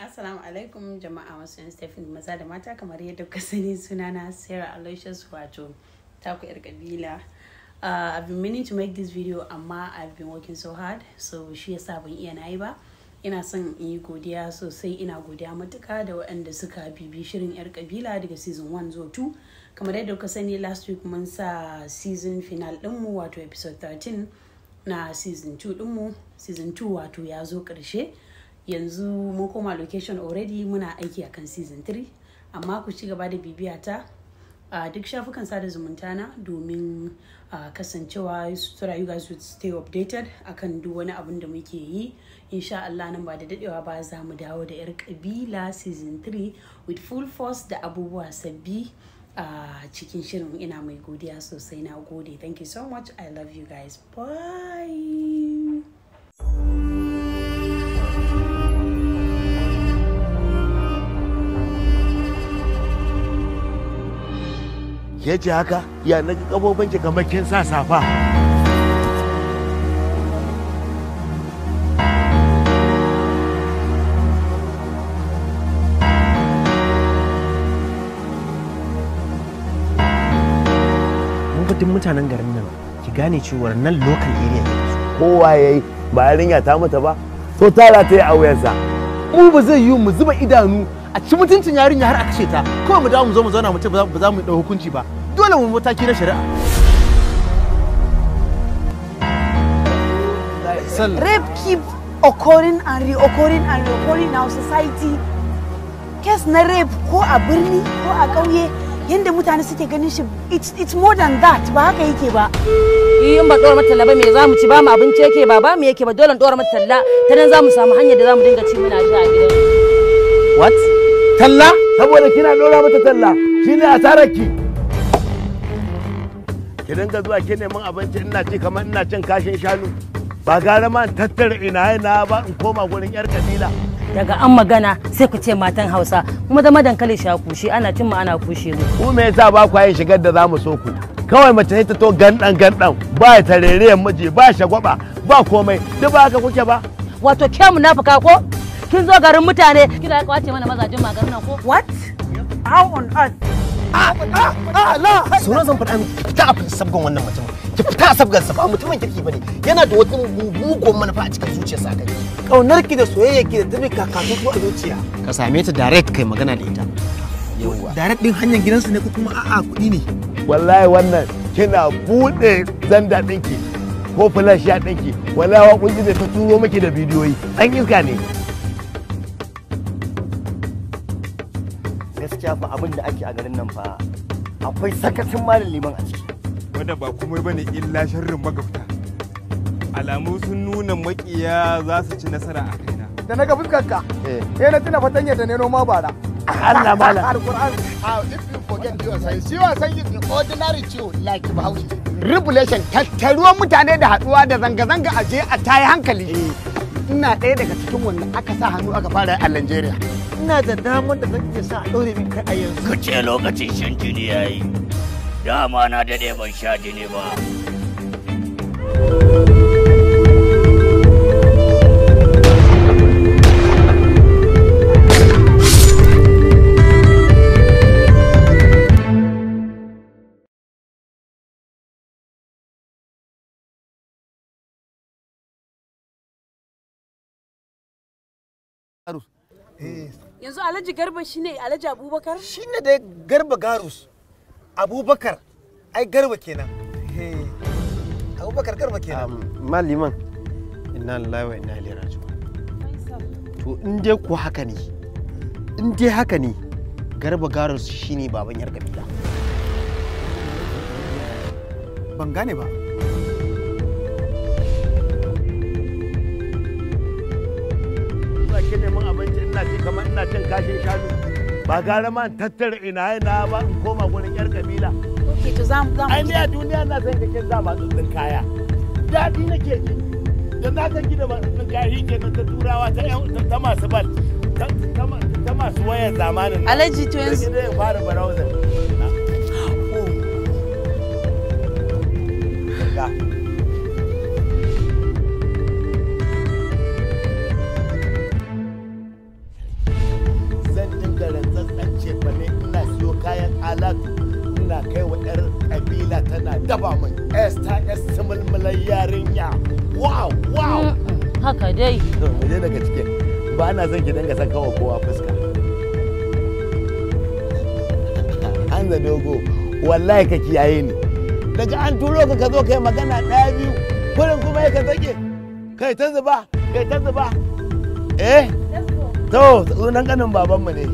Assalamu alaikum jama'a masu yan Stephen maza da mata kamar yadda kuka sani sunana Sarah Aloysius wato taku yar kabila. Uh, I've been meaning to make this video amma I've been working so hard so shi yasa ban iya nayi ba. Ina son in yi godiya sosai ina godiya matuka da waɗanda suka bibi shirin yar kabila daga season 1 zuwa 2 kamar yadda kuka sani last week mun sa season final ɗinmu wato episode 13 na season 2 ɗinmu season 2 wato ya zo ƙarshe. yanzu mun koma location already muna aiki akan season 3 amma ku ci gaba da bibiya ta a duk shafukan sada zumunta na domin uh, kasancewa so that you guys would stay updated akan duk wani abin da muke yi insha Allah nan ba da dadewa ba za mu dawo da yar kabila season 3 with full force da abubuwa sabbi a uh, cikin shirin ina mai godiya sosai na gode thank you so much i love you guys bye ke ce haka ya na ga kabobin ki kamar kin sa safa mun fitin mutanen garin nan ki gane cewar nan local area ne kowa yayi ba yarinya ta mata ba to tara ta yi a wuyansa mu ba zai yiwu mu zuba idanu a ci mutuncin yarinya har a kashe ta kawai mu dawo mu zo mu zauna mu ce ba za mu dau hukunci ba dole mu mataki na shari'a rape keep occurring and reoccurring and reoccurring in our society kes na rape ko a birni ko a ƙauye yadda mutane suke ganin shi it's, it's more than that ba haka yake ba in ba dora mata talla ba me za mu ci ba mu abinci yake ba ba mu yake ba dole dora mata talla ta nan za mu samu hanyar da za mu dinga ci muna sha a gidan what talla saboda kina dora mata talla shine asarar ki ki dinga zuwa ki neman abinci ina ci kamar ina cin kashin shanu ba gara ma in tattara ina na ba in koma gurin yar kabila daga an magana sai ku ce matan hausa kuma da madankali sha kushe ana cin mu ana kushe mu ku me yasa ba ku yin shigar da zamu so ku kawai mace sai ta to gandan gandan ba tarerayen miji ba shagwaba ba komai duk ba haka kuke ba wato ke munafika ko kin zo garin mutane kina kwace mana mazajin magarin nan ko what how on earth sunan zan faɗa miki fita a sabgon wannan mutum ki fita a sabgan sa ba mutumin kirki bane yana da wata mugun manufa a cikin zuciyarsa a gare kaunar ki da soyayya ki da tabi kakatu a zuciya ka same ta direct kai magana da ita yawa direct din hanyar gidansu ne ko kuma a'a kuɗi ne wallahi wannan kina bude zanda ɗinki ko flash ya ɗinki wallahi wa kunji ta turo miki da bidiyoyi an iska ne gaskiya fa abin da ake a garin nan fa akwai sakacin malin liman a ciki wanda ba komai bane illa sharrin magabta alamu sun nuna makiya za su ci nasara a kaina da na ga fuskarka eh na tuna fatanya da ne noma bara Allah mala alquran if you forget your science you are saying the ordinary ciwo like bahaushe revelation tattaruwan mutane da haduwa da zanga-zanga a je a tayi hankali ina ɗaya daga cikin wannan aka sa hannu aka fara a Nigeria ina da damar da zan iya sa a ɗaure min kai a yanzu ka ce lokacin shan jini ya yi dama na daɗe ban sha jini ba yanzu alhaji garba shine alhaji abubakar shine dai garba garus abubakar ai garba kenan abubakar garba kenan maliman inna lillahi wa inna ilaihi raji'un to in dai ku haka ne in dai haka ne garba garus shine baban yar kabila ban gane ba zuwa ki neman abinci ina ci kamar ina cin kashin shanu ba gara ma in tattara ina na ba in koma gurin yar kabila okay to za mu ai ni a duniya na san kake sa matsatsin kaya daɗi nake ji da na san ki da matsatsin kaya shi ke ta turawa ta yan ta masu bal ta masu wayar zamanin nan. alhaji to Sai yanzu ki zai fara browser ga alatu ina kai wa yar kabila tana daba min s ta s mulmulan yarinya wow wow haka dai to mu je daga cikin ba na son ki dinga saka wa kowa fuska an da dogo wallahi ka kiyaye ni daga an turo ka ka zo kai magana ɗaya biyu kurin kuma ya ka sake kai ta zuba kai ta zuba eh to sunan kanin babanmu ne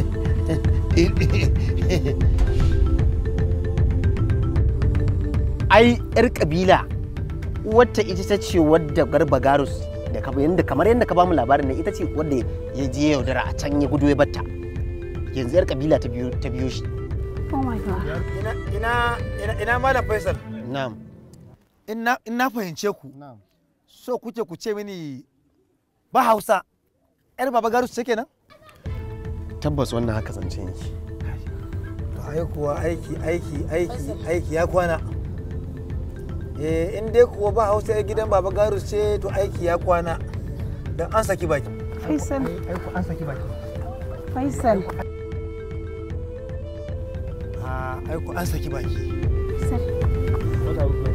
ai yar kabila wata ita ta ce wadda garba garus da ka yanda kamar yadda ka bamu labarin nan ita ce wadda ya je ya yaudara a can ya gudu ya batta yanzu yar kabila ta biyo ta biyo shi Oh my God. ina ina ina ina malam faisal na'am in na in na fahimce ku so kuke ku ce mini ba hausa yar baba garu ce kenan tabbas wannan haka zance yake to ai kuwa aiki aiki aiki aiki ya kwana eh in dai kuwa ba hausa yar gidan baba garu ce to aiki ya kwana dan an saki baki Faisal. aiko an saki baki Faisal. a aiko an saki baki Faisal.